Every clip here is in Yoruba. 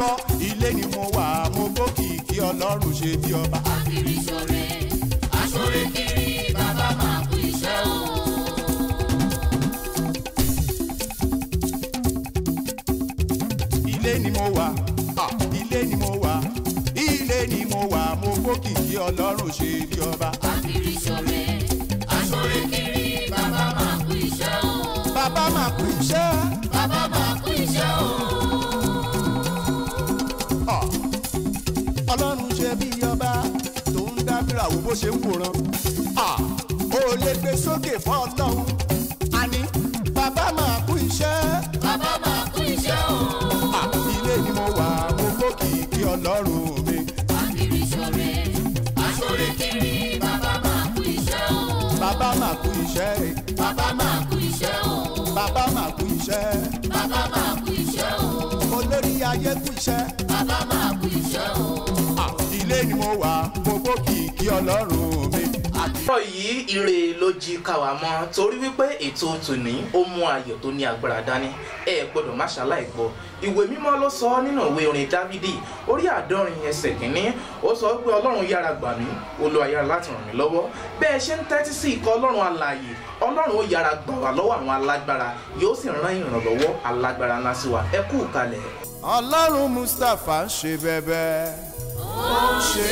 gbọ́ ilé ni mo wà mo gbókìkí ọlọ́run ṣe bí ọba. Akiri ṣore, aṣore kiri, bàbá máa kú iṣẹ́ o. ilé ni mo wà ah, ilé ni mo wà ilé ni mo wà mo gbókìkí ọlọ́run ṣe bí ọba. Akiri ṣore, aṣore kiri, bàbá máa kú iṣẹ́ o. bàbá máa kú iṣẹ́ Bàbá máa kú iṣẹ́ o. ah, ọlọ́run ṣe bí ọba tó ń dábìrà wo bó ṣe ń wòran. ah, ó lè gbé sókè fún ọlọ́run àní bàbá máa kú iṣẹ́. Bàbá máa kú iṣẹ́ o. Ah, ilé ni mo wà mo gbókìkí ọlọ́run mi. Akiri ṣore, aṣore kiri, bàbá máa kú iṣẹ́ o. bàbá máa kú iṣẹ́ Bàbá máa kú iṣẹ́ o. bàbá máa kú iṣẹ́ Bàbá máa kú iṣẹ́ o. olórí ayé kú iṣẹ́. Bàbá máa kú iṣẹ́ o. Ah, ilé ni mo wà mo gbókìkí ọlọ́run mi. àtúrọ̀ yìí ire ló jí káwa mọ́ torí wípé ètò tòní ó mú ayọ̀ tó ní agbára dání ẹ gbọ́dọ̀ má ṣaláì gbọ́ ìwé mímọ́ ló sọ nínú ìwé orin dávidi orí àádọ́rin ẹsẹ̀ kínní ó sọ pé ọlọ́run yára gbà mí olúwa yára láti ràn mí lọ́wọ́ bẹ́ẹ̀ ṣe ń tẹ́tí sí ikọ̀ ọlọ́run alààyè ọlọ́run ó yára gbà wá lọ́wọ́ àwọn alágbára yóò sì rán ìrànlọ́wọ́ alágbára ńlá sí wa ẹ kú kalẹ̀. ọlọ́run mustapha ń ṣe bẹ́bẹ́ ó ń ṣe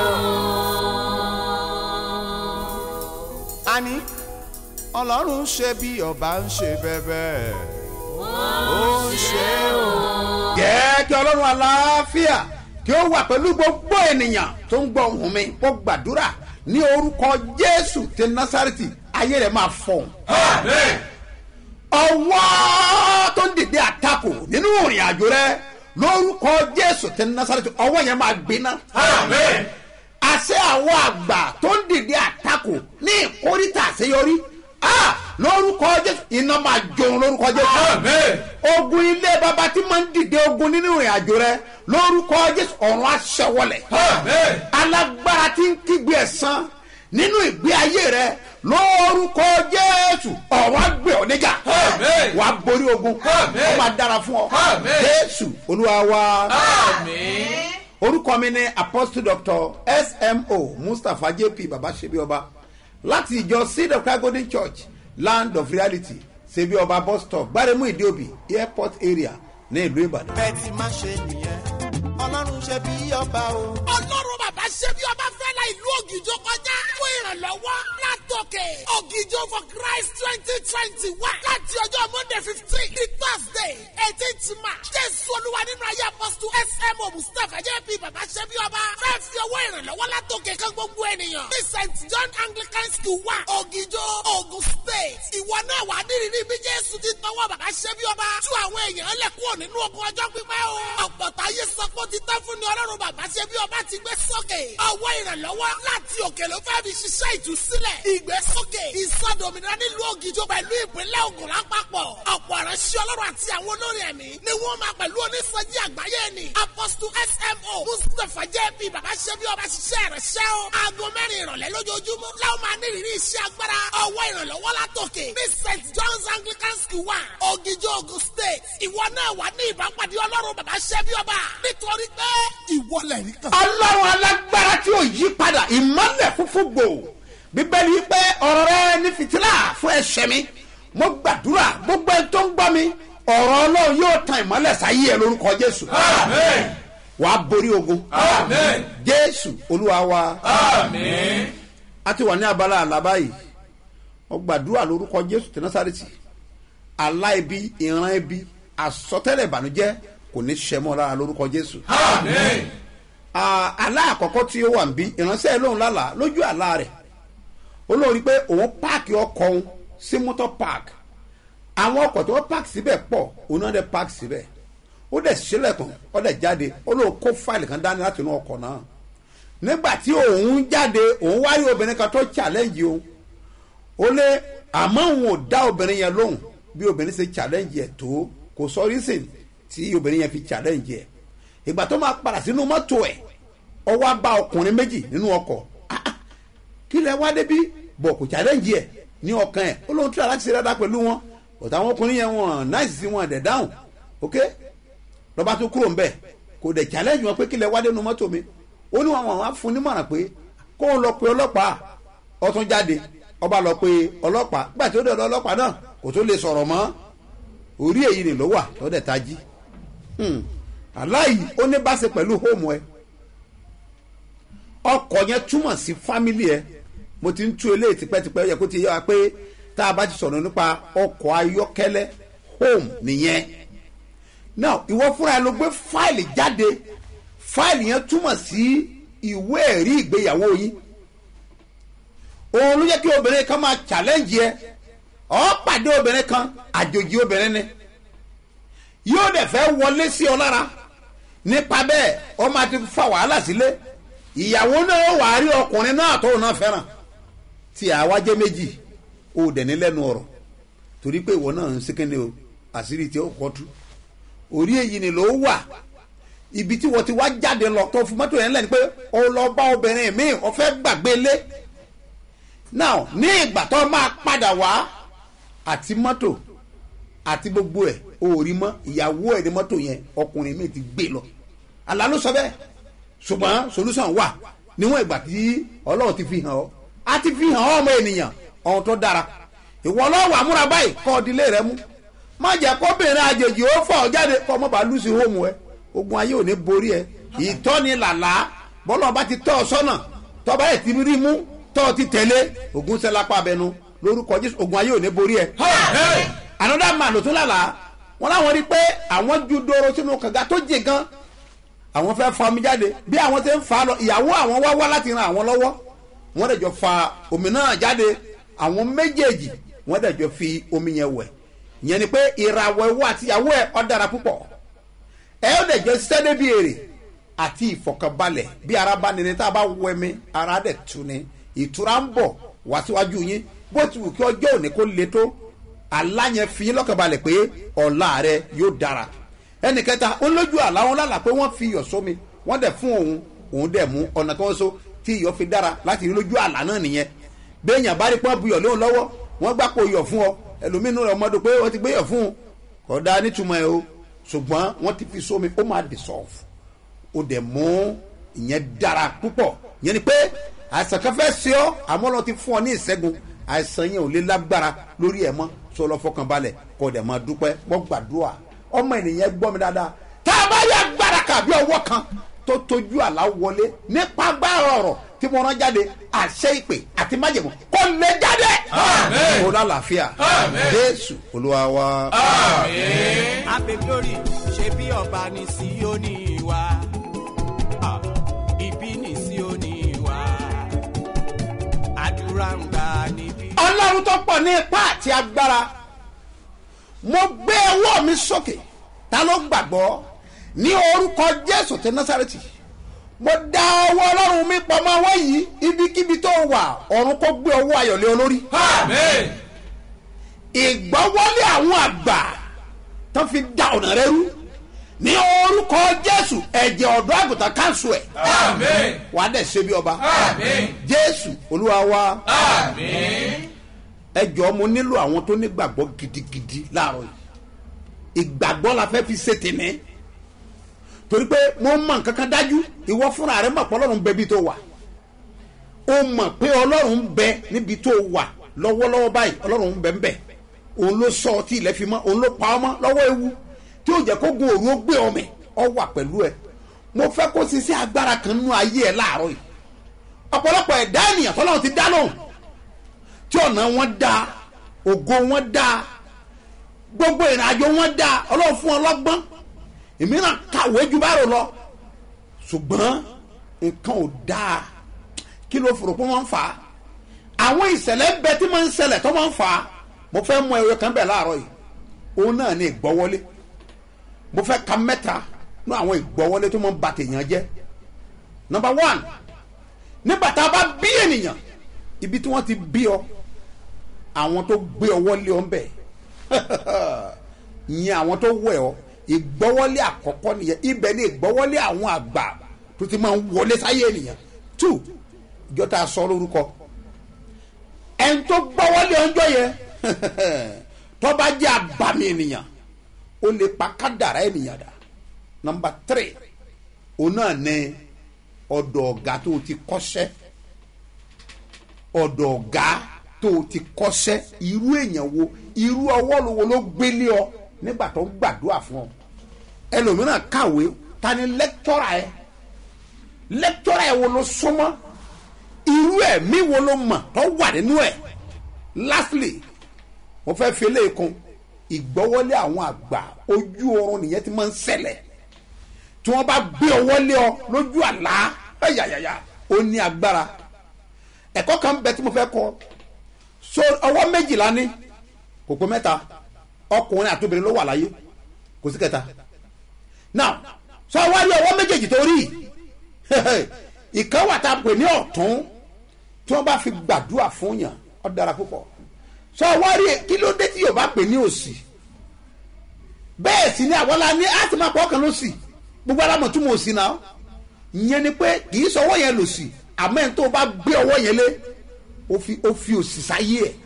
o. àní ọlọ́run ṣe bí ọba ń ṣe bẹ́bẹ́ ó ń ṣe o. jẹ́ kí ọlọ́run aláfíà kí ó wà pẹ̀lú gbogbo ènìyàn tó ń gbọ́ ohùn mi kó gbàdúrà ní orúkọ jésù ti násàrìtì ayé rẹ̀ máa fọ̀hún. ọwọ́ tó ń dìde àtakò nínú ìrìn àjò rẹ lórúkọ jésù ti násàrìtì ọwọ́ yẹn máa gbiná. àṣẹ àwọn àgbà tó ń dìde àtakò ní ìkórìtà àṣeyọrí Ah! lórúkọ jésù iná máa jòun lórúkọ jésù ogun ilé baba tí máa ń dìde ogun nínú ìrìn àjò rẹ lórúkọ jésù ọ̀run aṣẹ́wọlẹ̀ alágbára tí ń kígbe ẹ̀sán nínú ìgbé ayé rẹ lórúkọ jésù ọ̀run agbè ọ́ níjà wà á borí ogun ó máa dára fún ọ jésù olúwa wa orúkọ mi ni apostle doctor smo mustapha jp baba ṣebi ọba láti ìjọ seed of christ golden church land of reality ṣebi ọba bus stop gbaremu ìdíòbí airport area ní ìlú ìbàdàn. bẹ́ẹ̀ ti máa ṣe nìyẹn ọlọ́run ṣe bí ọba o. ọlọ́run bàbá ṣe bí ọba fẹ́ la ìlú ògìjọ kọjá fún ìrànlọ́wọ́ látòkè ògìjọ for christ twenty twenty one láti ọjọ́ monday fifteen di thursday eighteenth march jésù olúwa nínú ayé apọ́sítù smo mustapha jp bàbá ṣe bí ọba fẹ́ fi owó ìrànlọ́wọ́ látòkè kan gbogbo ènìyàn ní st john anglican school wa ògìjọ ogun state ìwọ náà wà nírìírí bí jésù ti tọwọ́ bàbá ṣe bí ọba tú àwọn èèyàn lẹ̀ kúrò nínú ogun ọjọ́ pípẹ́ o ọ̀pọ̀ta ayé sọ pé ó ti tán fún ni ọlọ́run bàbá ṣe bí ọba ti gbé sókè ọwọ́ ìrànlọ́wọ́ láti òkè ló fẹ́ fi ṣiṣẹ́ ìtúsílẹ̀ ìgbésókè ìsọdòmìnira nílùú ògìjọ pẹ̀lú ìpínlẹ̀ ògùn lápapọ̀ ọ̀pọ̀ ìránṣẹ́ ọlọ́run àti àwọn olórin ẹ̀mí ni wọ́n máa pẹ̀lú onísọjí àgbáyé ni apọ́sítù smo mustapha jp bàbá ṣe bí ọba ṣiṣẹ́ ìránṣẹ́ o aago mẹ́rin ìrọ̀lẹ́ lójoojúmọ́ láwọn máa ní ìrírí iṣẹ́ agbára ọwọ́ ìrànlọ́wọ́ látòkè ní st john's anglican school wa ògìjọ ogun state ìwọ náà wà ní ìbápàdé ọlọ́run bàbá ṣe bí ọba nítorí pé ìwọlẹ̀ rí kan. ọlọ́run alágbára tí ò yí padà ìmọ̀lẹ̀ funfun gbò bíbélì yìí pé ọ̀rọ̀ rẹ ní fìtílà fún ẹ̀ṣẹ̀ mi mo gbàdúrà gbogbo ẹni tó ń gbọ́ mi ọ̀rọ̀ ọlọ́run yóò tan ìmọ̀lẹ̀ sáyé ẹ lórúkọ jésù wàá borí ogun jésù olúwa wa a ti wà ní abala àlábá yìí mo gbàdúrà lórúkọ jésù tí násàrètì àlá ibi ìran ibi àsọtẹ́lẹ̀ ìbànújẹ́ kò ní ṣẹmọ́ lára lórúkọ jésù Ah, àlá àkọ́kọ́ tí ó wà ń bí ìránṣẹ́ lóun lálàá lójú àlá rẹ̀ ó lóun rí i pé òun páàkì ọkọ̀ òun sí mọ́tò park àwọn ọkọ̀ tí wọ́n páàkì síbẹ̀ pọ̀ òun náà dẹ̀ páàkì síbẹ̀ ó dẹ̀ sílẹ̀kùn ó dẹ̀ jáde ó lóun kó fáìlì kan dání láti inú ọkọ̀ náà nígbà tí òun jáde òun wá rí obìnrin kan tó challenge òun ó lé àmọ́ òun ò dá obìnrin yẹn lóhùn bí obìnrin ṣe challenge ẹ̀ tó kò sọ reason tí obìnrin yẹn fi challenge ẹ̀ ìgbà tó máa padà sínú mọ́tò ẹ̀ ọwọ́ á bá ọkùnrin méjì nínú ọkọ̀ Ah, ah, kí lẹ wá débi bọ̀ kò challenge ẹ̀ ní ọkàn ẹ̀ ó lóun tí aláṣẹ ṣe dáadáa pẹ̀lú wọn ọ̀tá àwọn ọkùnrin yẹn wọn náìsì sí wọn dẹ̀ dáhùn ok lọ́ba tó kúrò ńbẹ̀ kò dẹ̀ challenge wọn pé kílẹ̀ wá dénú mọ́tò mi ó ní wọn àwọn fún nímọ̀ràn pé kó o lọ pe ọlọ́pàá ọtún jáde ọba lọ pe ọlọ́pàá gbà tí ó dẹ̀ lọ ọlọ́pàá náà kò tó lè sọ̀rọ̀ mọ́ orí èyí ni ló wà lọ́dẹ̀ tají aláì ó ní bá ṣe pẹ̀lú hóòmù ẹ ọkọ̀ yẹn túmọ̀ sí fámìlì ẹ mo ti ń tú eléyìí tipẹ́tipẹ́ yẹ kó ti yẹ wa pé tá a bá ti sọ̀rọ̀ nípa ọkọ̀ ayọ́kẹ́lẹ́ home nìyẹn now ìwọ fúnra ẹ ló gbé fáìlì jáde fáìlì yẹn túmọ̀ sí ìwé ẹ̀rí ìgbéyàwó yín òun ló jẹ́ kí obìnrin kan máa challenge yẹ ọ́ pàdé obìnrin kan àjòjì obìnrin ni yóò dẹ̀ fẹ́ wọlé sí ọ lára nípa bẹ́ẹ̀ ọ máa ti fa wàhálà sílé ìyàwó náà wà á rí ọkùnrin náà tó náà fẹ́ràn tí àwa jẹ́ méjì ó dẹ̀ ní lẹ́nu ọ̀rọ̀ torí pé ìwọ náà ń sékéne o àṣírí tí ó kọ́ tú orí èyí ni ló wà ibi tí wọ́n ti wá jáde lọ tó fún mọ́tò yẹn lẹ́ni pé ó lọ bá obìnrin míì ó fẹ́ gbàgbé lé now ní ìgbà tó máa padà wá àti mọ́tò àti gbogbo ẹ̀ ó rí mọ́ ìyàwó ẹ̀ ní mọ́tò yẹn ọkùnrin míì ti gbé lọ àlá ló sọ bẹ́ẹ̀ ṣùgbọ́n solution wà níwọ̀n ìgbà tí ọlọ́run ti fi hàn ọ́ a ti fi hàn ọ́ ọmọ ènìyàn ọ̀hún tó dára ìwọ ọlọ́wọ́ àmúra báyìí kọ́ ọdílé rẹ mú má jẹ́ kóbìnrin àjèjì ó fọ̀ ọ́ jáde kọ́ ọmọ bá lùsì hóòmù ẹ ogun ayé ò ní borí ẹ ìtọ́ni làlá bọ́lá ọba ti tọ́ ọ sọ́nà tọ́ba ẹ̀ ti rí mú tọ́ ọ ti tẹ̀lé ogun sẹ́lápá abẹnú lórúkọ jésù ogun ayé ò ní borí ẹ. another man ló tún lálàá wọn láwọn rí pé àwọn ju doro sínú kànga tó jẹ gan àwọn fẹ́ fa omi jáde bí àwọn ti ń fa lọ ìyàwó àwọn wá wá láti ran àwọn lọ́wọ́ wọ́n dẹ̀ jọ fa omi náà jáde àwọn méjèèjì wọ́n dẹ̀ jọ fi omi yẹn wẹ̀ yẹn ni pé ìràwọ̀ ẹ̀wọ̀ àti ìyàwó ẹ̀ ọ́ dára púpọ̀ ẹ̀ ọ́ dẹ̀ jọ sẹ́dẹ̀ bí èrè àti ìfọ̀kànbalẹ̀ bí ara bá nini tá a bá wọ ẹ̀mí ara dẹ̀ tu ni ìtura ń bọ̀ wá síwájú yín bó ti wù kí ọjọ́ òní kó le tó aláyẹn fi yín lọ́kànbalẹ̀ pé ọ̀la rẹ yóò dára ẹnì kẹta ó lójú àlá wọn lálàá pé wọ́n fi iyọ̀ sómi wọ́n dẹ̀ fún òun òun dẹ̀ mú ọ̀nà tí wọ́n so tí iyọ̀ fi dára láti rí lójú àlá náà nìyẹn béèyàn bá rí pọ́n buyọ̀ lóhùn lọ́wọ́ wọ́n gbá po iyọ̀ fún ọ ẹlòmínú rẹ̀ ọmọdé pé wọ́n ti gbé iyọ̀ fún un kò dáa nítumọ̀ ẹ o ṣùgbọ́n wọ́n ti fi sómi ó máa dissolve ó dẹ̀ mú ìyẹn dára púpọ̀ yẹn ni pé àìsàn kan fẹ́ ṣe ọ́ àmọ́ lọ ti fún ọ ní ìṣẹ́gun àìsàn yẹn ò lè lágbára lórí ẹ̀ mọ́ sọ lọ fọkànbalẹ̀ kó dẹ̀ máa dúpẹ́ wọ́n gbàdúrà ọmọ ènìyàn gbọ́ mi dáadáa tá a bá yẹ agbára kàbí ọwọ́ kan tó tójú àlá wọlé nípa agbára ọ̀rọ̀ tí mo rán jáde àṣẹ ìpè àti májèmọ́ kò lè jáde. Àmín. kò lálàáfíà Àmín. jésù olúwa wa. abe glory ṣe bí ọba ní síónì wa Ah, ibi ní síónì wa àdúrà ń gbà níbí. ọlọ́run tó pọ̀ ní ipá àti agbára mo gbé ọwọ́ mi sókè ta ló gbàgbọ́ ní orúkọ jésù ti násàrẹ́tì mo dá ọwọ́ ọlọ́run mi pọ̀ mọ́ ọwọ́ yìí ibikíbi tó wà ọ̀run kó gbé ọwọ́ ayọ̀lé olórí Amen. ìgbọ́wọ́lé àwọn àgbà tó fi da ọ̀nà rẹ rú ní orúkọ jésù ẹ̀jẹ̀ ọ̀dọ́ àgùntàn káńsù ẹ̀ Amen. wàá dẹ̀ ṣe bí ọba Amen. jésù olúwa wa Amen. ẹ jọ mo nílò àwọn tó nígbàgbọ́ gidigidi láàárọ̀ yìí ìgbàgbọ́ la fẹ́ fi ṣe tèmi torí pé mo mọ nǹkan kan dájú ìwọ fúnra rẹ mọ̀ pé ọlọ́run bẹ bí tó wà ó mọ̀ pé ọlọ́run ń bẹ níbi tó wà lọ́wọ́lọ́wọ́ báyìí ọlọ́run ń bẹ ń bẹ òun ló sọ ọtí ilẹ̀ fi mọ́ òun ló pa ọmọ lọ́wọ́ ewu tí ó jẹ́ kó gun òru ó gbé ọmọ ọ wà pẹ̀lú ẹ mo fẹ́ kó ṣiṣẹ́ agbára kan nínú ayé ẹ láàárọ̀ yìí ọ̀pọ̀lọpọ̀ ẹ̀dá ènìyàn tọ́lọ́run ti dá lóhùn tí ọ̀nà wọn da ògo wọn da gbogbo ìrìnàjò wọn da ọlọ́run fún ọlọ́gbọ́n ìmíràn kàwé ju báàrò lọ ṣùgbọ́n nǹkan ò dáa kí ló fòrò pé wọ́n ń fà á àwọn ìṣẹ̀lẹ̀ bẹ tí wọ́n ń ṣẹlẹ̀ tó wọ́n ń fà á mo fẹ́ mú ẹyọ kan bẹ̀ láàárọ̀ yìí òun náà ní ìgbọ́wọ́lé mo fẹ́ ka mẹ́ta ní àwọn ìgbọ́wọ́lé tó máa ń ba tèèyàn jẹ́ number one nígbà tá a bá bí ènìyàn ibi tí wọ́n ti bí ọ àwọn tó gbé ọwọ́ lé ọ ń bẹ̀ ìyẹn àwọn tó wẹ̀ ọ ìgbọ́wọ́lé àkọ́kọ́ nìyẹn ibẹ̀ ni ìgbọ́wọ́lé àwọn àgbà tó ti máa ń wọlé sáyé ènìyàn two ìjọ tá a sọ lórúkọ ẹni tó gbọ́wọ́lé ọjọ́ yẹn tó bá jẹ́ àbàmì ènìyàn ó lè pa kádàrá ènìyàn dà number three òun náà ní ọ̀dọ̀ ọ̀gá tó o ti kọ́ṣẹ́ ọ̀dọ̀ ọ̀gá tó o ti kọ́ṣẹ́ irú èèyàn wo irú ọwọ́ lo wo ló gbélé ọ nígbà tó ń gbàdúrà fún ọ ẹlòmíràn kàwé ta ni lẹ́kítọ́rà ẹ lẹ́kítọ́rà ẹ wo ló súnmọ́ irú ẹ̀mí wo ló mọ̀ tó wà nínú ẹ̀ lastly mo fẹ́ fi eléyìí kun ìgbọ́wọ́lé àwọn àgbà ojú oorun nìyẹn ti máa ń ṣẹlẹ̀ tí wọ́n bá gbé ọwọ́ lé ọ lójú àlá ẹ̀yàyàyà ó ní agbára ẹ̀kọ́ kan bẹ tí mo fẹ́ kọ́ so ọwọ́ méjìlá ní kò pé mẹ́ta ọkùnrin àti obìnrin ló wà láyé kò sí kẹta now sọ wá rí ọwọ́ méjèèjì tó rí ìkan wà tá a pè ní ọ̀tún tí wọ́n bá fi gbàdúrà fún yàn ó dára púpọ̀ sọ wá rí kí ló dé tí yóò bá pè ní òsì bẹ́ẹ̀ sì ni àwọn la ní á ti máa pọ̀ ọkàn ló sì gbogbo alámọ̀ tún mọ̀ òsì náà ìyẹn ni pé kì í sọ ọwọ́ yẹn lò sí àmọ́ ẹni tó bá gbé ọwọ́ yẹn lé ó fi ó fi òsì sáyé ẹ̀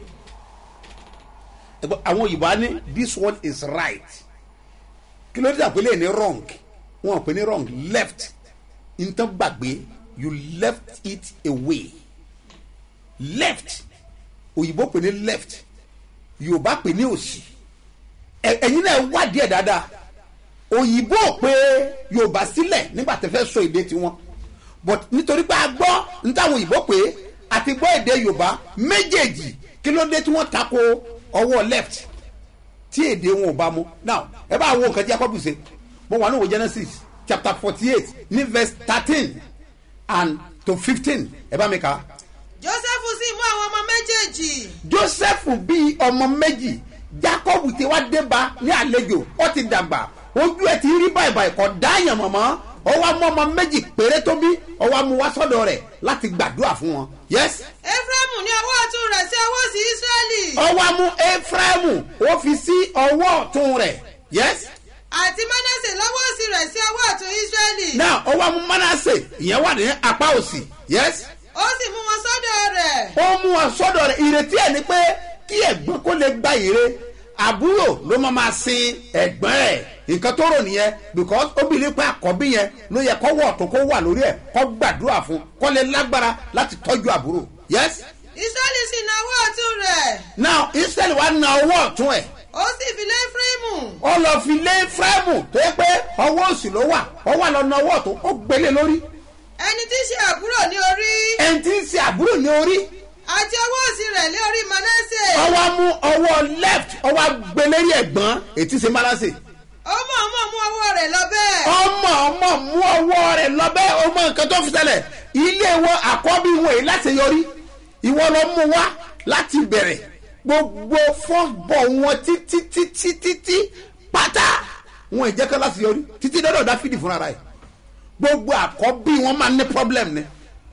ẹgbẹ́ àwọn òyìnbó á ní this one is right kí ló dé àpélé ní wrong wọn pè ní wrong left nǹkan gbàgbé you left it away left òyìnbó pè ní left yorùbá pè ní òsì ẹ- ẹ̀yin náà wádìí ẹ̀ dáadáa òyìnbó pé yorùbá sílẹ̀ nígbà tẹ́ fẹ́ sọ èdè tiwọn but nítorí pé a gbọ́ nítawọn òyìnbó pé àti gbọ́ èdè yorùbá méjèèjì kí ló dé tí wọ́n tako ọwọ́ left tí èdè wọn ò bá mu now ẹ bá wo nǹkan tí jacob ṣe mo wà ní ìwé genesis chapter forty eight ní verse thirteen and to fifteen ẹ bá mi kà á joseph sì mú àwọn ọmọ méjèèjì joseph bí ọmọ méjì jacob ti wá débá ní àlejò ó ti dàgbà ojú ẹ ti rí báyìí kò dáyàn mọ̀mọ́ ó wá mú ọmọ méjì péré tó bí ó wá mú wá sọ́dọ̀ rẹ̀ láti gbàdúrà fún wọn yes ephraim ní ọwọ́ ọ̀tún rẹ̀ sí ọwọ́ sí israẹli ó wá mú ephraim ó fi sí ọwọ́ ọ̀tún rẹ̀ yes àti manasse lọ́wọ́ òsì rẹ̀ sí ọwọ́ ọ̀tún israẹli now ó wá mú manasse ìyẹn wà ní apá òsì yes ó sì mú wọn sọ́dọ̀ rẹ̀ ó mú wọn sọ́dọ̀ rẹ̀ ìrètí ẹ̀ ni pé kí ẹ̀gbọ́n kó lè gba ire àbúrò ló máa máa sin ẹ̀gbọ́n ẹ̀ nǹkan tó rò nìyẹn because obìnrin pé àkọ́bí yẹn ló yẹ kó wọ̀ tó kó wà lórí ẹ̀ kó gbàdúrà fún kó lè lágbára láti tọ́jú àbúrò yes israẹli sì na ọwọ́ ọ̀tún rẹ̀ now israel wa na ọwọ́ ọ̀tún ẹ̀ ó sì fi lé ephraim ó lọ fi lé fúrẹ́mù tó yẹ pé ọwọ́ òsì ló wà ó wà lọ na ọwọ́ ọ̀tún ó gbélé lórí ẹni tí í ṣe àbúrò ní orí ẹni tí ń ṣe àbúrò ní orí àti ọwọ́ òsì rẹ̀ lé orí manasse ọwọ́ mú ọwọ́ left ọwọ́ gbélérí ẹ̀gbọ́n ètí ṣe málásè ó mọ̀ ọmọ mú ọwọ́ rẹ̀ lọ bẹ́ẹ̀ ọmọ ọmọ mú ọwọ́ rẹ̀ lọ́bẹ̀ ọmọ nǹkan tó fi ṣẹlẹ̀ ilé wọn àkọ́bí wọn èyí láti yọrí ìwọ lọ mú wá láti bẹ̀rẹ̀ gbogbo fọ́ọ̀bọ̀ wọn títí títí títí pátá wọn ìjẹ́kọ́ láti yọrí títí dọ́dọ̀ dáfídì fúnra rẹ̀ gbogbo àkọ́bí wọn máa ní problem ni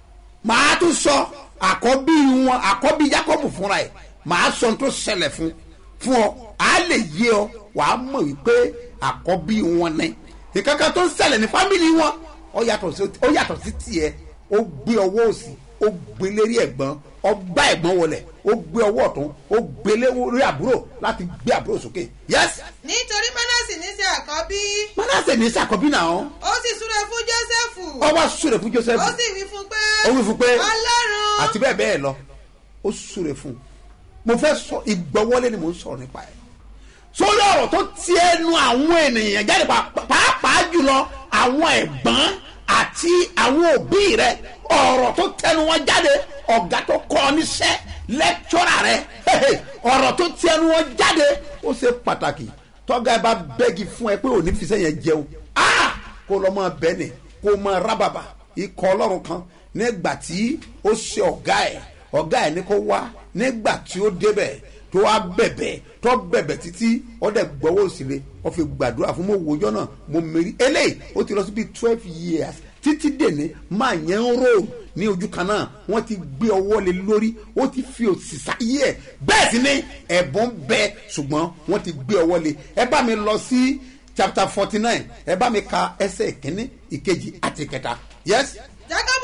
màá tún sọ àkọ́bí wọn àkọ́bí jacob fúnra ẹ̀ màá sọ ohun tó ṣẹlẹ̀ fún fún ọ á lè yé ọ wàá mọ̀ wípé àkọ́bí wọn ni ìkankan tó ń ṣẹlẹ̀ ní fámìlì wọn ó yàtọ̀ sí ó yàtọ̀ sí tiẹ̀ ó gbé ọwọ́ òsì ó gbé lérí ẹ̀gbọ́n ó gbá ẹ̀gbọ́n wọlé ó gbé ọwọ́ ọ̀tún ó gbé lérí àbúrò láti gbé àbúrò sókè yes nítorí manasse ní ṣe àkọ́bí manasse ní sàkọ́bí náà ó sì súre fún joseph ọ wá súre fún joseph ó sì wí fún pé ó wí fún pé ọlọ́run àti bẹ́ẹ̀ bẹ́ẹ̀ lọ ó súre fún un mo fẹ́ sọ ìgbọ́wọ́lé ni mo ń sọ̀rọ̀ nípa ẹ̀ sórí ọ̀rọ̀ tó ti ẹnu àwọn ènìyàn jáde pa- pàápàá jùlọ àwọn ẹ̀gbọ́n àti àwọn òbí rẹ ọ̀rọ̀ tó tẹnu wọn jáde ọ̀gá tó kọ́ ọ níṣẹ́ lẹ́kítọ́rà rẹ hehe, ọ̀rọ̀ tó ti ẹnu wọn jáde ó ṣe pàtàkì tọ́gá ẹ bá bẹ́gi fún ẹ pé òní fi sẹ́yìn jẹun ah kó lọ́ mọ bẹ́ẹ̀ ni kó mọ rábàbà ikọ̀ ọlọ́run kan nígbà tí ó ṣe ọ̀gá ẹ̀ ọ̀gá ẹ̀ ní kó wá nígbà tí ó débẹ̀ tó wá bẹ̀bẹ̀ tó bẹ̀bẹ̀ títí ó dẹ̀ gbọ́wọ́ òsìlè ó fi gbàdúrà fún mo wòjọ́ náà mo mèrí eléyìí ó ti lọ sí bíi twelve years títí dèní máa yẹn ń rò ní ojú kan náà wọ́n ti gbé ọwọ́ lé lórí ó ti fi òsì sáyé ẹ̀ bẹ́ẹ̀ sì ni ẹ̀bùn bẹ ṣùgbọ́n wọ́n ti gbé ọwọ́ lé ẹ bá mi lọ sí chapter forty nine ẹ bá mi ka ẹsẹ̀ ìkíní ìkejì àti ìkẹta yes jacob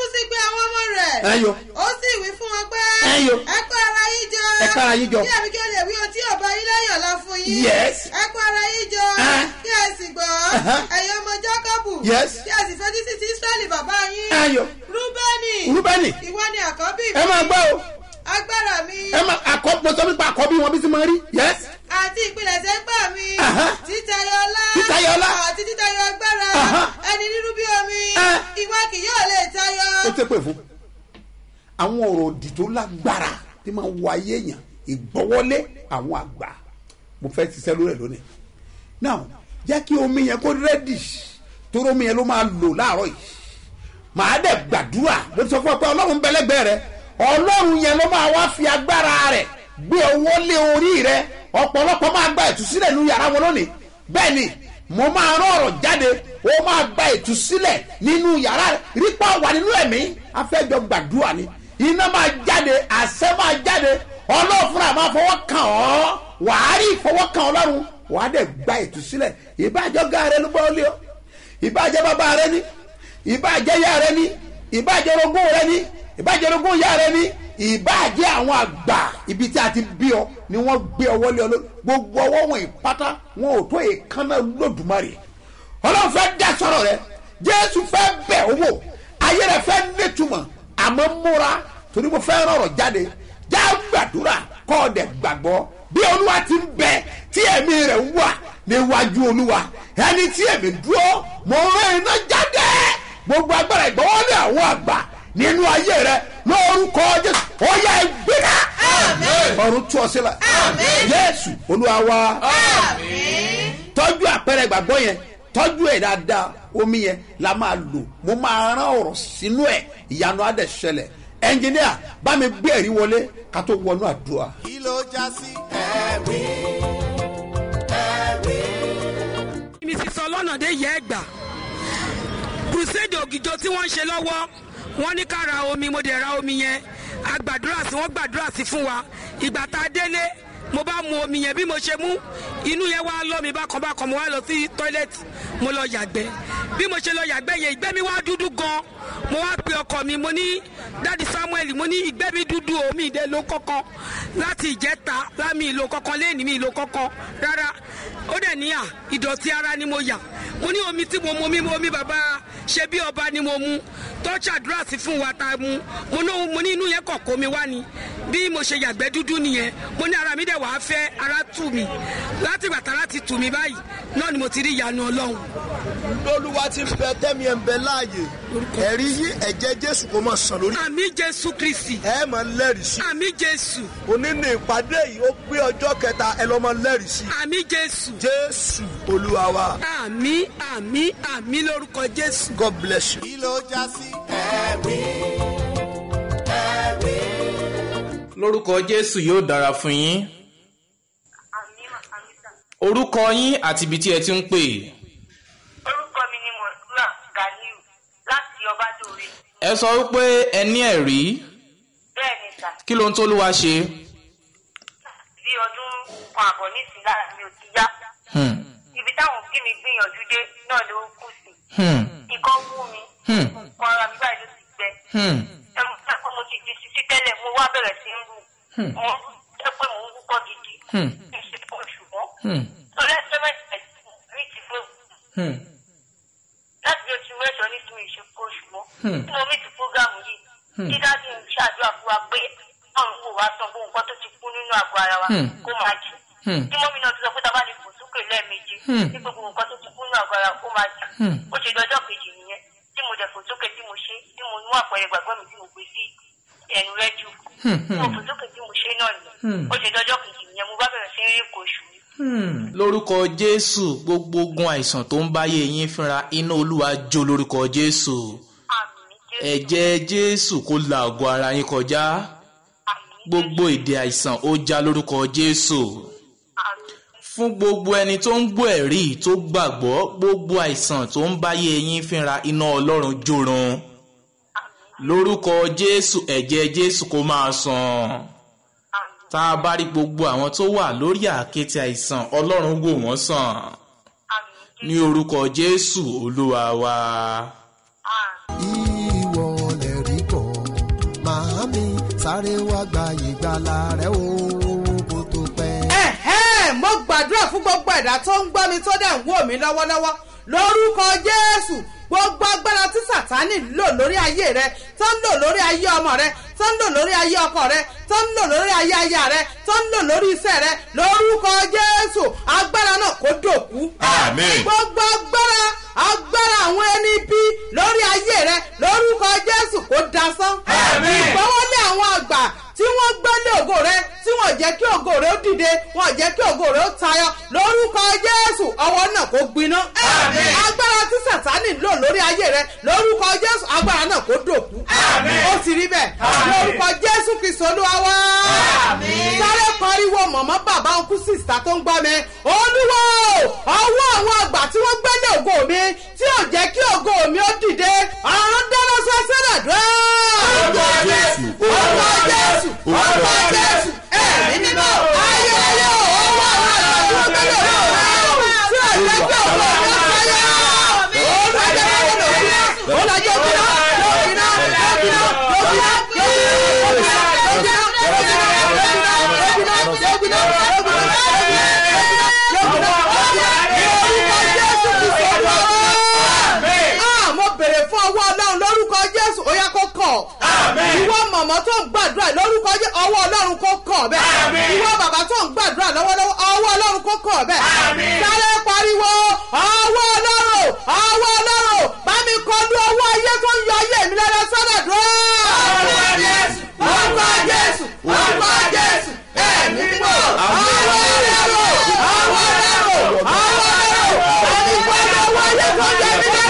sì pe àwọn ọmọ rẹ̀. ẹyọ ó sì wí fún wọn pé. Ẹyọ. ẹ kó ara yín jọ. Ẹ kó ara yín jọ. kí àbí kí ó lè wí ohun tí ọba yín lẹ́yìn ọ̀la fún yín. Yes. ẹ kó ara yín jọ. Ẹ. kí ẹ sì gbọ́. Uh-huh. ẹ̀yin ọmọ jákọ́bù. Yes. kí ẹ sì fetí sí ti israẹli bàbá yín. ẹyọ rúbẹ́nì. rúbẹ́nì ìwọ ni àkọ́bí mi. ẹ máa gbọ́ o agbára mi. ẹ máa àkọ́ mo sọ nípa àkọ́bí wọn bí ti máa rí yes àti ìpilẹ̀ṣẹ̀ ń gbà mí. Aha. títayọ ọlá. Títayọ ọlá. àti títayọ agbára. Aha. ẹni nínú bí omi. Ẹ. ìwọ kì yóò lè tayọ. ó tẹ́ pè fún àwọn ọ̀rọ̀ òdì tó lágbára tí máa ń wọ ayé èèyàn ìgbọ́wọ́lé àwọn àgbà mo fẹ́ ti sẹ́ lórí ẹ̀ lónìí now jẹ́ kí omi yẹn kó rẹ́dì torí omi yẹn ló máa lò láàárọ̀ yìí màá dẹ̀ gbàdúrà ló sọ fún ọ pé ọlọ́run bẹ́lẹ́gbẹ́ rẹ ọlọ́run yẹn ló máa wá fi agbára rẹ̀ gbé owó lé orí rẹ ọ̀pọ̀lọpọ̀ máa gba ìtúsílẹ̀ nínú yàrá wọn lónìí bẹ́ẹ̀ ni mo máa rán ọ̀rọ̀ jáde ó máa gba ìtúsílẹ̀ nínú yàrá rẹ rípa wà nínú ẹ̀mí afẹ́jọ gbàdúrà ni iná máa jáde àṣẹ máa jáde ọlọ́run fúnra máa fọwọ́ kàn ọ́ wàá rí ìfọwọ́kàn ọlọ́run wàá dẹ̀ gba ìtúsílẹ̀ ìbájọ́ ga rẹ ló gbọ́ lé ọ ìbájẹ́ bàbá rẹ ní ìbájẹ́ ya rẹ ní ìbájẹ́ orogún rẹ ní ìbájẹ́ orogún ya rẹ ní ìbájẹ́ àwọn àgbà ibi tí a ti bí ọ ni wọ́n gbé ọwọ́ lé ọ lórí gbogbo ọwọ́ wọn ìpátá wọn ò tó èékánná lódùmarè ọlọ́run fẹ́ dá sọ̀rọ̀ rẹ jésù fẹ́ bẹ̀ owó ayé rẹ fẹ́ nítumọ̀ àmọ́ múra torí mo fẹ́ rọrọ̀ jáde já gbàdúrà kọ́ ọ dẹ̀ gbàgbọ́ bí olúwa ti ń bẹ tí ẹ̀mí rẹ̀ wà níwájú olúwa ẹni tí ẹ̀mí dúró mo rán iná jáde gbogbo agbára ìgbọ́wọ́lé àwọn àgbà nínú ayé rẹ lórúkọ jésù ó yẹ gbéra ọ̀run tú ọ sílẹ̀ jésù olúwa wa tọ́jú àpẹẹrẹ ìgbàgbọ́ yẹn tọ́jú ẹ̀ dáadáa omi yẹn la máa lò mo máa rán ọ̀rọ̀ sínú ẹ̀ ìyanu á dẹ̀ ṣẹlẹ̀ ẹnjìníà bá mi gbé ẹ̀rí wọlé ká tó wọnú àdúrà. kí ló já sí ẹ̀rí ẹ̀rí. mrs ọlọ́nàdé yẹ ẹ gbà crusade ògìjọ tí wọ́n ń ṣe lọ́wọ́ wọ́n ní ká ra omi mo dẹ̀ ra omi yẹn a gbàdúrà sí wọ́n gbàdúrà sí fún wa ìgbà tá a délé mo bá mu omi yẹn bí mo ṣe mú inú yẹn wá lọ mi bákan bákan mo wá lọ sí tọ́ílẹ̀tì mo lọ yàgbẹ́ bí mo ṣe lọ yàgbẹ́ yẹn ìgbẹ́ mi wá dúdú gan mo wá pe ọkọ mi mo ní dadi samuel mo ní ìgbẹ́ mi dúdú omi ìdẹ ló kọ́kọ́ láti ìjẹta lámì ìlò kọ́kọ́ lẹ́yìn mi ìlò kọ́kọ́ rárá ó dẹ̀ níyà ìdọ̀tí ara ni mo yà mo ní omi tí mo mu omi omi bàbá ṣe bí ọba ni mo mu tó ṣàdúrà sí fún wa ta mu mo ní mo ní inú yẹn kọ̀ kó mi wá ni bí mo ṣe yàgbẹ́ dúdú nìyẹn mo ní ara mi dẹ̀ wàá fẹ́ ara tù mí láti gbàtà láti tù mí báyìí náà ni mo ti rí ìyanu ọlọ́run. lólúwa ti fẹ́ tẹ́mi ẹ̀ ń bẹ láàyè ẹ̀rí yí ẹ̀jẹ̀ jésù kò mọ̀ sàn lórí. àmì jésù kristi ẹ máa lẹ́rìí sí. àmì jésù òní ní ìpàdé yìí ó pé ọjọ́ kẹta ẹ lọ́ máa lẹ́rìí sí. àmì jésù jésù olúwa wa àmì àmì àmì lórúkọ jésù. god bless you. kí ló já sí ẹ̀rí ẹ̀rí. lórúkọ jésù yóò dára fún yín orúkọ yín àti ibi tí ẹ ti ń pè orúkọ mi ni mọ̀súrà ganiu láti ọbádòwe ẹ sọ wípé ẹ ní ẹ̀rí bẹ́ẹ̀ ni sà kí ló ń tó lúwa ṣe bí ọdún kan àbọ̀ nísìnyí lára mi ò ti yá Hmm, ibi táwọn òbí mi gbìyànjú dé náà ló kù sí hmm, ikọ́ wú mi Hmm. nǹkan ara mi báyìí ló ti gbẹ hmm, ẹmu pẹ́pẹ́ mo ti di sisi tẹ́lẹ̀ mo wá bẹ̀rẹ̀ sí ń wù Hmm. mo pẹ́pẹ́ mo ń wúkọ́ gidi Hmm. kì í ṣe kó ṣùgbọ́n hmm, lórí ẹsẹ̀ mẹ́ta mi ti fẹ́ hmm, láti bí oṣù mẹ́jọ ní tí mi ṣe kó ṣùgbọ́n Hmm. nínú mi ti fúgàmù yìí Hmm. kí dájú ń ṣàdúrà fún wa pé ọ̀run wò wá san gbogbo nǹkan tó ti kú nínú àgọ́ ara wa Hmm. kó máa jù Hmm. tí mọ́mí náà ti sọ pé tá a bá lè fò sókè lẹ́ẹ̀mejì Hmm. ní gbogbo nǹkan tó ti kú nínú àgọ́ ara kó máa jù Hmm. ó ṣe dọjọ́ kejì nìyẹn tí mo dẹ̀ fò sókè tí mo ṣe tí mo mú àpẹẹrẹ gbàgbọ́ mi tí mo gbé sí ẹnu rẹ jù Hmm. tí mo fò sókè tí mo ṣe náà nìyẹn Hmm. ó ṣe dọjọ́ kejì nìyẹn mo bá bẹ̀rẹ̀ sí rí èkó oṣù mi hmm. lórúkọ jésù gbogbo ogun àìsàn tó ń báyé yín fínra iná olúwa jó lórúkọ jésù àmì jésù ẹ̀jẹ̀ jésù kó la ògùn ara yín kọjá àmì gbogbo èdè àìsàn ó já lórúkọ jésù àmì fún gbogbo ẹni tó ń gbọ́ ẹ̀rí tó gbàgbọ́ gbogbo àìsàn tó ń báyé yín fínra iná ọlọ́run jórun lórúkọ jésù ẹ̀jẹ̀ jésù kó máa sàn àmì tá a bá rí gbogbo àwọn tó wà lórí àkéte àìsàn ọlọ́run wò wọ́n sàn àmì ní orúkọ jésù olúwa wa. àmì. ìwọ lè sáré wá gba ìgbàlà rẹ o kó tó pẹ́. ẹ̀hẹ́ mo gbàdúrà fún gbogbo ẹ̀dá tó ń gbọ́ mi tó dẹ̀ ń wò mí lọ́wọ́lọ́wọ́ lórúkọ jésù gbogbo agbára tí sàtánì lò lórí ayé rẹ tó ń lò lórí ayé ọmọ rẹ tó ń lò lórí ayé ọkọ rẹ tó ń lò lórí ayé aya rẹ tó ń lò lórí iṣẹ́ rẹ lórúkọ jésù agbára náà kó dòkú. Àmín. gbogbo agbára agbára àwọn ẹni bí lórí ayé rẹ lórúkọ jésù kó dasán. Àmín. ìgbọ́wọ́lé àwọn àgbà tí wọ́n gbẹ́lé ògo rẹ tí wọ́n jẹ́ kí ògo rẹ ó dìde wọ́n jẹ́ kí ògo rẹ ó tayọ lórúkọ jésù ọwọ́ náà kó gbiná. Àmín. agbára tí sàtánì lò lórí ayé rẹ lórúkọ jésù agbára náà kó dòkú. Àmín. ó sì rí bẹ́ẹ̀ Àmín. lórúkọ jésù kristu olúwa wá. Àmín. sáré pariwo mọ̀mọ́ bàbá ọkú sísá tó ń gbọ́ mi olúwo ọwọ́ àwọn àgbà tí wọ́n gbẹ́lé ògo mi tí ò jẹ́ kí ògo mi ó dìde ọ̀run dáná sọ sílẹ̀ dùn. Orúkọ Jésù, orúkọ jésù orúkọ jésù ẹ̀mí mímọ́ ayé ayé ọwọ́ àwọn àgbà tí wọ́n gbẹ́lé ògo mi tí ò jẹ́ kí ògo mi ó tayọ. olùwàjẹ́ olùwàjẹ́ olùwàjẹ́ òbínà òbínà òbínà òbínà Ah, mo bèrè fún ọwọ́ ọlọ́run lórúkọ jésù ó yá kó kọ̀ ìwọ mọ̀mọ́ tó ń gbàdúrà lórúkọ jésù ọwọ́ ọlọ́run kó kọ̀ bẹ́ẹ̀ ìwọ bàbá tó ń gbàdúrà lọ́wọ́lọ́wọ́ ọwọ́ ọlọ́run kó kọ̀ bẹ́ẹ̀ sáré pariwo ọwọ́ ọlọ́run ọwọ́ ọlọ́run bá mi kọlu ọwọ́ ayé tó ń yọ ayé mi lẹ́rẹ́ sọ́dọ̀ dúró. orúkọ jésù orúkọ jésù orúkọ jésù ẹ̀mí mímọ́ ọwọ́ ọlọ́run ọwọ́ ọlọ́run ọwọ́ ọlọ́run bá mi kọlu ọwọ́ ayé tó ń yọ mi lẹ́rẹ́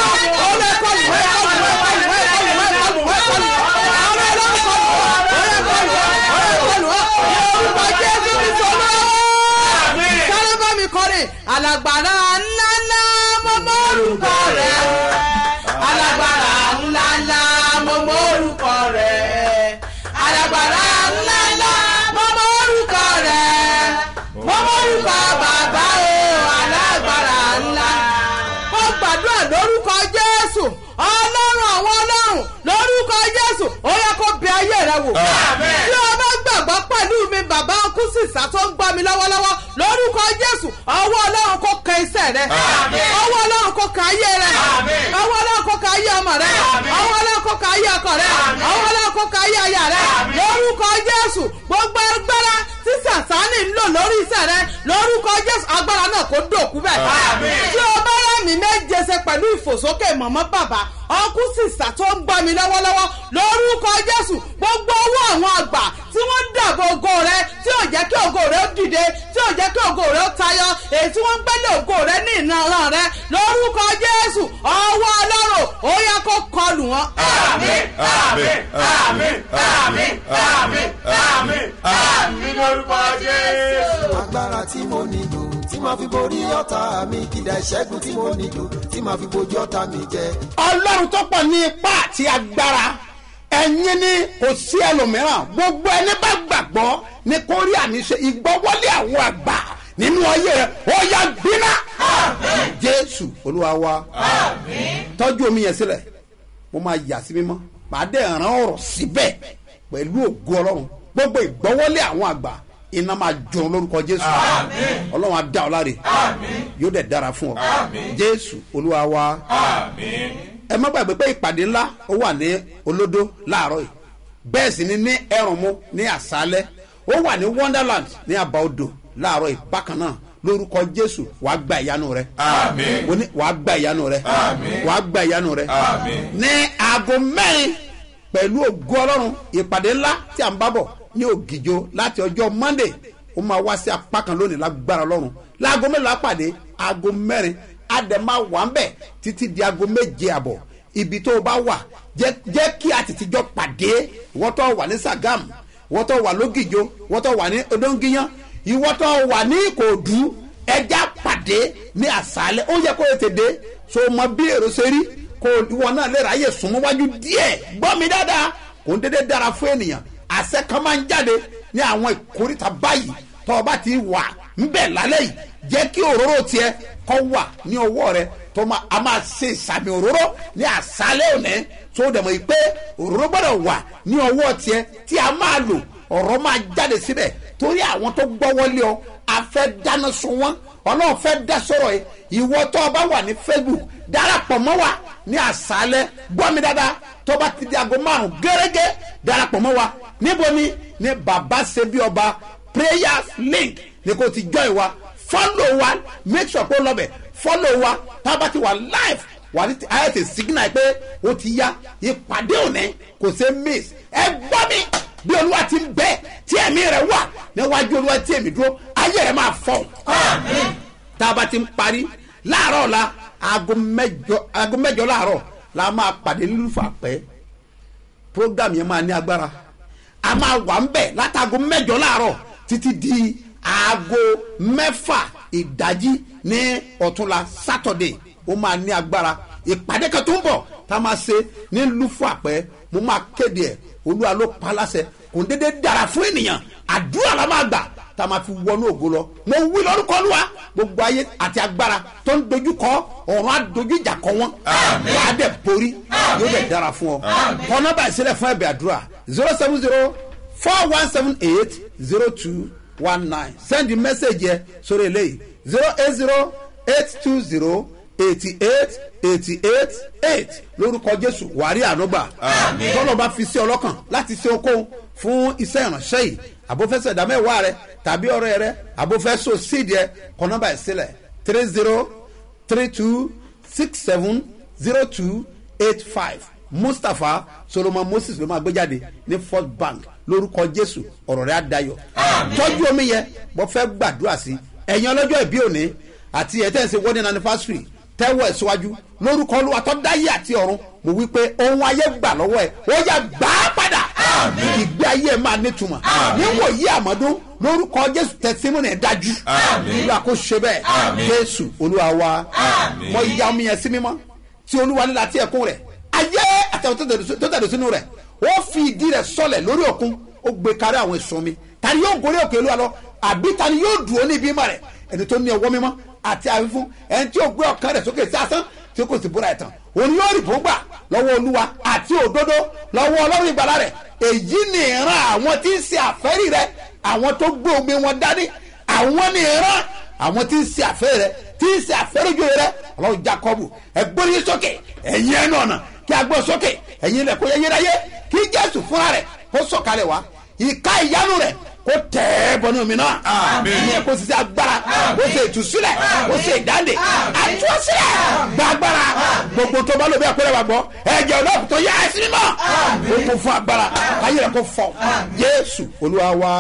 alagbara ńlá ńlá mo mọ orúkọ rẹ alagbara ńlá ńlá mo mọ orúkọ rẹ alagbara ńlá ńlá mo mọ orúkọ rẹ mo mọ orúkọ bàbá o alagbara ńlá mo gbàdúrà lórúkọ jésù ọlọ́run àwọn ọlọ́run lórúkọ jésù ó yẹ kó bẹ ayé rẹ wò tí o bá gbàgbọ́ pẹ̀lú mi bàbá ọkú sísá tó ń gbọ́ mi lọ́wọ́lọ́wọ́ lórúkọ jésù ọwọ́ ọlọ́run kó kan iṣẹ́ rẹ ọwọ́ ọlọ́run kó kan ayé rẹ ọwọ́ ọlọ́run kó kan ayé ọmọ rẹ ọwọ́ ọlọ́run kó kan ayé ọkọ rẹ ọwọ́ ọlọ́run kó kan ayé aya rẹ lórúkọ jésù gbogbo agbára tí sàtánì ń lò lórí iṣẹ́ rẹ lórúkọ jésù agbára náà kó dòkú bẹ́ẹ̀ tí o bá rẹ̀ mí méje ṣe pẹ̀lú ìfòsókè mọ̀mọ́ bàbá ọkú sísà tó ń gbọ́ mi lọ́wọ́lọ́wọ́ lórúkọ jésù gbogbo owó àwọn àgbà tí wọ́n ń dàbò ògo rẹ tí ò jẹ́ kí ògo rẹ ó dìde tí ò jẹ́ kí ògo rẹ ó tayọ èyí tí wọ́n ń gbẹ́lẹ̀ ògo rẹ ní ìran rẹ lórúkọ jésù ọwọ́ ọlọ́run ó yẹ kó kọlù wọn. Àmín, àmín, àmín, àmín, àmín, àmín, àmín lórúkọ Jésù. agbára tí mo nílò tí màá fi borí ọ̀tá mi kìdá ìṣẹ́gun tí mo nílò tí màá fi bojú ọ̀tá mi jẹ. ọlọ́run tó pọ̀ ní ipá àti agbára ẹ̀yin ni kò sí ẹlòmíràn gbogbo ẹni bá gbàgbọ́ ní kó rí àníṣe ìgbọ́wọ́lé àwọn àgbà nínú ayé rẹ ó yá gbiná jésù olúwa wa tọ́jú omi yẹn sílẹ̀ mo máa yà sí mímọ́ màá dẹ̀ ràn ọ̀rọ̀ síbẹ̀ pẹ̀lú ògo ọlọ́run gbogbo ìgbọ́wọ́lé àwọn àgbà iná máa jọ lórúkọ jésù ọlọ́run á dá ọ láre yóò dẹ̀ dára fún ọ jésù olúwa wa ẹ má gbàgbé pé ìpàdé ńlá ó wà ní olódó láàárọ̀ yìí bẹ́ẹ̀ sì ni ní ẹrùnmú ní àṣálẹ́ ó wà ní wonderland ní àbáodò láàárọ̀ yìí bákan náà lórúkọ jésù wàá gba ìyanu rẹ Àmín. mo ní wàá gba ìyanu rẹ Àmín. wàá gba ìyanu rẹ Àmín. ní aago mẹ́rin pẹ̀lú ògo ọlọ́run ìpàdé ńlá tí a ń bá bọ̀ ní ògìjọ láti ọjọ́ monday ó máa wá sí apá kan lónìí lágbára ọlọ́run láago mélòó pàdé aago mẹ́rin àdèmá wà ń bẹ̀ títí di aago méje àbọ̀ ibi tó o bá wà jẹ́ jẹ́ kí a tètè jọ pàdé ìwọ́n tó wà ní sagam ìwọ́n tó wà lógìjọ ìwọ́n tó wà ní odóńgíyán ìwọ́n tó wà ní ìkòdú ẹja pàdé ní àṣálẹ́ ó yẹ kó o tètè so mọ bí èrò ṣe rí kó ìwọ náà lè ráyè súnmọ́ wájú díẹ̀ gbọ́ mi dáadáa kò ń dédé dára fún ènìyàn àṣẹ kan máa ń jáde ní àwọn ìkórìtà báyìí tó o bá ti wà ńbẹ̀ lálẹ́ yìí jẹ́ kí òróró tiẹ̀ kọ́ wà ní ọwọ́ rẹ tó máa a máa ṣe ìsàmì òróró ní àṣálẹ̀ òní tó dẹ̀ mọ̀ yìí pé òróró gbọ́dọ̀ wà ní ọwọ́ tiẹ̀ tí a máa lò ọ̀rọ̀ máa jáde síbẹ̀ torí àwọn tó gbọ́wọ́lé ọ a fẹ́ dáná sun wọn ọlọ́run fẹ́ dá sọ̀rọ̀ yìí ìwọ tó o bá wà ní facebook darapọ̀ mọ́ wa ní àṣálẹ̀ gbọ́ mi dáadáa tó bá ti di aago márùn gẹ́gẹ́ darapọ̀ mọ́ wa níbo ni ní baba ṣebí ọba prayers link ni kò ti join wa follow wa make sure pé ó lọ bẹ̀ follow wa tá a bá ti wà live wà ní ayé ti signal pé ó ti yá ìpàdé òní kò ṣe miss ẹ gbọ́ mi bí olúwa ti ń bẹ tí ẹ̀mí rẹ̀ wà níwájú olúwa tí èmi dúró ayé rẹ̀ máa fọ́ tá a bá ti ń parí láàárọ̀ la aago mẹ́jọ aago mẹ́jọ láàárọ̀ la máa pàdé nílùfà pẹ́ program yẹn máa ní agbára a máa wà ń bẹ̀ látago mẹ́jọ láàárọ̀ títí di aago mẹ́fà ìdájí ní ọ̀túnla sátọ̀dẹ̀ ó máa ní agbára ìpàdé kan tó ń bọ̀ tá a máa ṣe ní lùfà pẹ́ mo máa kéde ẹ̀ olúwa ló pa láṣẹ kò ń dédé dára fún ènìyàn àdúrà la máa gbà tá a máa fi wọnú ògo lọ mo wí lórúkọ olúwa gbogbo ayé àti agbára tó ń dojú kọ ọ̀run àdojú ìjà kọ wọn wà á dẹ̀ borí yóò dẹ̀ dára fún ọ kọ nọmba ìṣẹlẹ fún ẹbẹ àdúrà zero seven zero four one seven eight zero two one nine send the message yẹ sórí eléyìí zero eight zero eight two zero eighty eight eighty eight eight lórúkọ jésù wàrí ànúgbà tọ́lọ̀ bá fi sí ọlọ́kàn láti ṣe okòó fún iṣẹ́ ìránṣẹ́ yìí àbófẹ́sẹ̀ ìdámẹ́wàá rẹ tàbí ọ̀rẹ́ rẹ àbófẹ́sọ sídìí ẹ kọ nọ́mbà ẹ̀ sílẹ̀ three zero three two six seven zero two eight five mustapha solomon moses ló máa gbé jáde ní first bank lórúkọ jésù ọ̀rọ̀ rẹ̀ á dayọ̀ tọ́jú omi yẹn mo fẹ́ gbàdúrà sí ẹ̀yin ọlọ́jọ́ ìbí òní àti ẹ̀ tẹ́ ń ṣe wedding anniversary tẹ́wọ̀ ẹ̀ síwájú lórúkọ olúwa tó dáyé àti ọ̀run mo wí pé ohun ayé gbà lọ́wọ́ ẹ̀ ó yà gbà á padà ìgbé ayé ẹ̀ máa nítumọ̀ níwò yí àmọ́dún lórúkọ jésù tẹsímọ́nì ẹ̀ dájú olúwa kò ṣe bẹ́ẹ̀ jésù olúwa wa mo ya omi yẹn sí mímọ́ tí olúwa nílá tí ẹ̀kún rẹ̀ ayé àtàwọn tó tẹ̀dọ̀ sínú rẹ̀ ó fi ìdí rẹ̀ sọlẹ̀ lórí òkun ó gbé kárí àwọn èso mi tani yóò gorí òkè olúwa lọ àbí tani yóò dùn ó ní ibi mọ́ rẹ̀ ẹni tó ní ọwọ́ mímọ́ àti àfífún ẹni tí ó gbé ọ̀kan rẹ̀ sókè sí asán tí kò sì búra ẹ̀ tán òun yóò rí bóńgbà lọ́wọ́ olúwa àti òdodo lọ́wọ́ ọlọ́run ìgbàlá rẹ̀ èyí ni ìran àwọn tí ń ṣe àfẹ́rí rẹ̀ àwọn tó gbé omi wọn dání àwọn ni ìran àwọn tí ń ṣe àfẹ́rí rẹ̀ tí ń ṣe àfẹ́ríjò rẹ̀ ọlọ́run jacobu ẹgbẹ́ yín sókè ẹ̀yin ẹnu ọ̀nà kí a gbọ́ sókè ẹ̀yin ilẹ̀ kó yẹ yẹ́ráyé kí jésù fúnra rẹ̀ kó sọ̀kalẹ̀ wá ìka ìyanu rẹ̀ kó tẹ̀ ẹ́ bọ́nú mi náà ìyẹn kó sisi agbára kó ṣe ìtúsílẹ̀ kó ṣe ìdáǹdè àtúnṣílẹ̀ gbàgbára gbogbo tó bá lò bí àpẹẹrẹ wa gbọ́ ẹ̀jẹ̀ ọlọ́pù tó yá ẹ̀sìn mọ́ ó kún fún agbára ayé rẹ̀ kó fọ jésù olúwa wa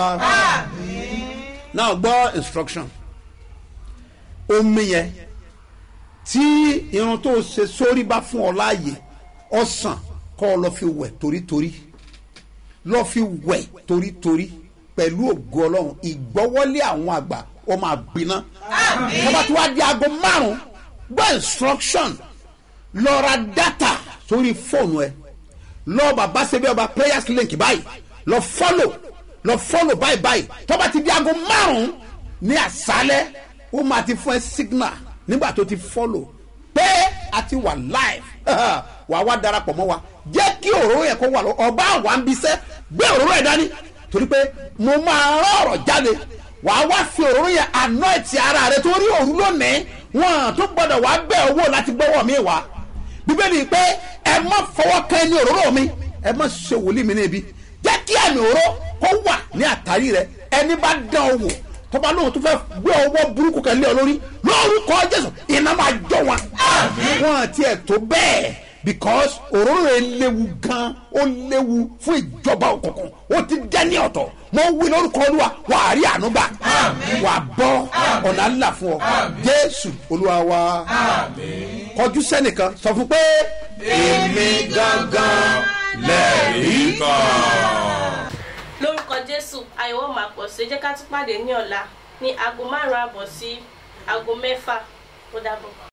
náà gbọ́ instruction omi yẹn tí irun tó ṣe sórí bá fún ọ láàyè ọ̀sán kọ́ ọ lọ fi wẹ̀ torítorí lọ fi wẹ̀ torítorí pẹ̀lú ògo ọlọ́run ìgbọ́wọ́lé àwọn àgbà ó máa gbiná tọ́ba tí wàá di aago márùn-ún gbọ́ instruction lọ ra data sórí fóònù ẹ lọ bàbá ṣe bí ọba prayers link báyìí lọ follow lọ follow báyìí báyìí tọ́ba ti di aago márùn-ún ní àṣálẹ́ ó máa ti fún ẹ signal nígbà tó ti follow pé a ti wà live wà wá darapọ̀ mọ́ wa jẹ́ kí òróró yẹn kó wà lọ ọba àwa ń bisẹ́ gbé òróró yẹn dání torí pé mo máa rán ọ̀rọ̀ jáde wà á wá fi òróró yẹn àná ẹ̀tì ara rẹ torí òru lónìí wọn tó gbọdọ̀ wá bẹ́ owó láti gbọ́wọ́ mi wá bíbélì pé ẹ má fọwọ́ kan ẹni òróró mi ẹ má ṣe wòlíì mi níbi jẹ́ kí àmì òróró kó wà ní àtàrí rẹ ẹni bá dán o wò tọ́ba lóhun tó fẹ́ gbé ọwọ́ burúkú kan lé ọ lórí lórúkọ jésù iná máa jọ wọn. wọn àti ẹ̀ tó bẹ́ẹ̀ because òróró yẹn léwu gan ó léwu fún ìjọba òkùnkùn ó ti dẹ́ni ọ̀tọ̀ mo wí lórúkọ olúwa wà á rí àánú gbà wà á bọ́ ọ̀nà ńlá fún ọ jésù olúwa wa kọjú sẹ́nìkan sọ fún pé èmi gangan lẹ́rìí kan lórúkọ jésù àyẹ̀wò máa pọ̀ sí ẹ jẹ́ ká tún pàdé ní ọ̀la ní aago márùn-ún àbọ̀ sí aago mẹ́fà ó dàbọ̀.